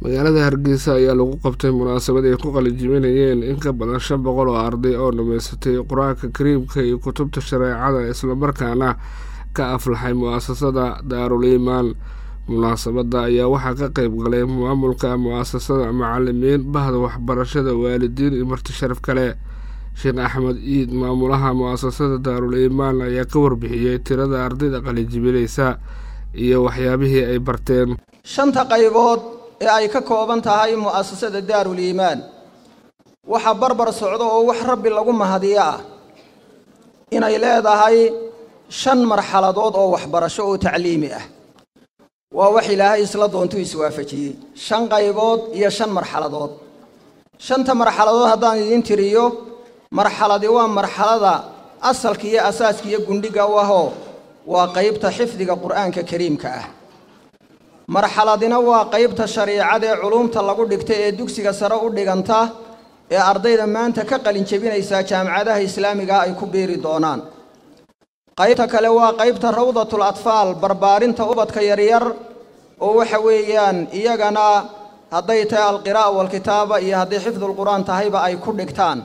magaalada hargeysa ayaa lagu qabtay munaasabad ay ku qalinjibinayeen in ka badan shan boqol oo arday oo dhamaysatay qur-aanka kariimka iyo kutubta shareecada islamarkaana ka aflaxay mu-asasada daarul iimaan munaasabadda ayaa waxaa ka qeyb galay maamulka mu-asasada macalimiin bahda waxbarashada waalidiin iyo marti sharaf kale sheekh axmed iid maamulaha mu-asasada daarul iimaan ayaa ka warbixiyey tirada ardayda qalinjibinaysa iyo waxyaabihii ay barteen shanta qaybood ee ay ka kooban tahay mu'asasada daarul iimaan waxaa barbar socdo oo wax rabbi lagu mahadiyo ah inay leedahay shan marxaladood oo waxbarasho oo tacliimi ah waa wax ilaahay isla doontuu iswaafajiyey shan qaybood iyo shan marxaladood shanta marxaladood haddaan idiin tiriyo marxaladi waa marxalada asalka iyo asaaska iyo gundhiga u ahoo waa qaybta xifdiga qur'aanka kariimka ah marxaladina waa qaybta shariicada ee culumta lagu dhigta ee dugsiga sare u dhiganta ee ardayda maanta ka qalin jebinaysaa jaamacadaha islaamiga ay ku biiri doonaan qaybta kale waa qaybta rawdatul atfaal barbaarinta ubadka yaryar oo waxa weeyaan iyagana hadday tahay alqiraa'a walkitaaba iyo hadday xifdulqur'aan tahayba ay ku dhigtaan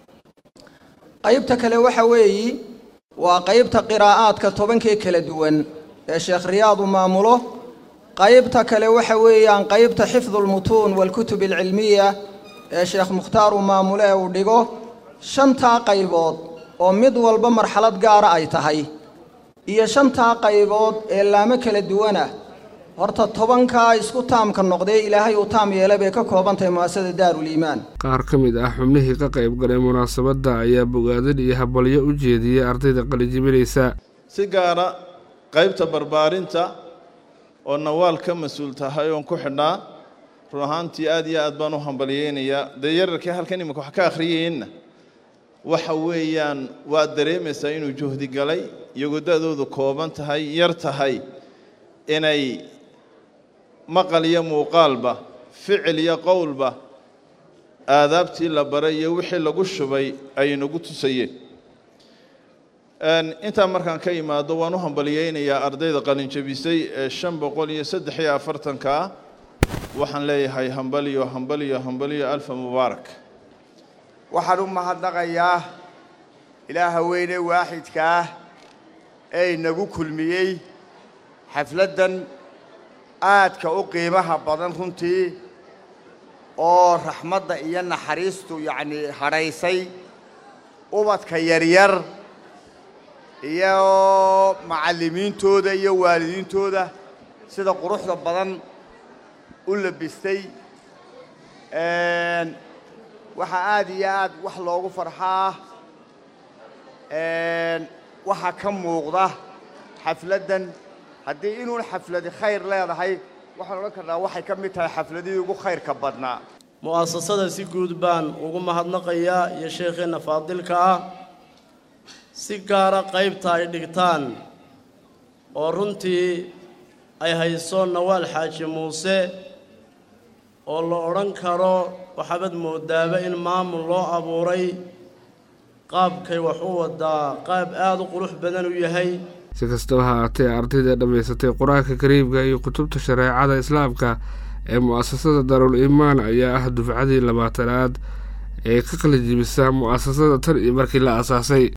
qaybta kale waxa weeyi waa qaybta qiraa'aadka tobankee kala duwan ee sheekh riyaadu maamulo qaybta kale waxa weeyaan qaybta xifdulmutuun waalkutub alcilmiya ee sheekh mukhtaaru maamule ee uu dhigo shantaa qaybood oo mid walba marxalad gaara ay tahay iyo shantaa qaybood ee laamo kala duwanah horta tobankaa isku taamka noqdee ilaahay uu taam yeelay bay ka kooban tahay mu'asasada daarul iimaan qaar ka mid ah xubnihii ka qayb galay munaasabadda ayaa bogaadin iyo habalyo u jeediyey ardayda qalijibinaysa si gaara qaybta barbaarinta oo nawaal ka mas-uul tahay oon ku xidhnaa run ahaantii aad iyo aad baan u hambalyeynayaa dee yararkii halkan imika wax ka akhriyayeenna waxa weeyaan waad dareemaysaa inuu juhdi galay iyagoo da-doodu kooban tahay yar tahay inay maqal iyo muuqaalba ficil iyo qowlba aadaabtii la baray iyo wixii lagu shubay ay nagu tusayeen intaa markaan ka imaado waan u hambalyeynayaa ardayda qalinjabisay ee shan boqol iyo saddex iyo afartanka ah waxaan leeyahay hambaliyo hambaliyo hambaliyo alfa mubaarak waxaan u mahadnaqayaa ilaaha weyne waaxidka ah ee inagu kulmiyey xafladdan aadka u qiimaha badan runtii oo raxmadda iyo naxariistu yacnii hadhaysay ubadka yaryar iyo macallimiintooda iyo waalidiintooda sida quruxda badan u labistay waxaa aad iyo aad wax loogu farxaa waxaa ka muuqda xafladdan haddii inuun xafladi khayr leedahay waxaan odhan karnaa waxay ka mid tahay xafladihii ugu khayrka badnaa mu'asasada si guud baan ugu mahadnaqayaa iyo sheekheenna faadilka ah si gaara qaybta ay dhigtaan oo runtii ay hayso nawaal xaaji muuse oo la odhan karo waxaabad moodaaba in maamul loo abuuray qaabkay wax u wadaa qaab aada u qurux badan u yahay si kastaba ha aatee ardayda dhammaysatay qur-aanka kariimka iyo kutubta shareecada islaamka ee mu-asasada daarul iimaan ayaa ah dufcadii labaatanaad ee ka qalijibisa mu-asasada tan iyo markii la aasaasay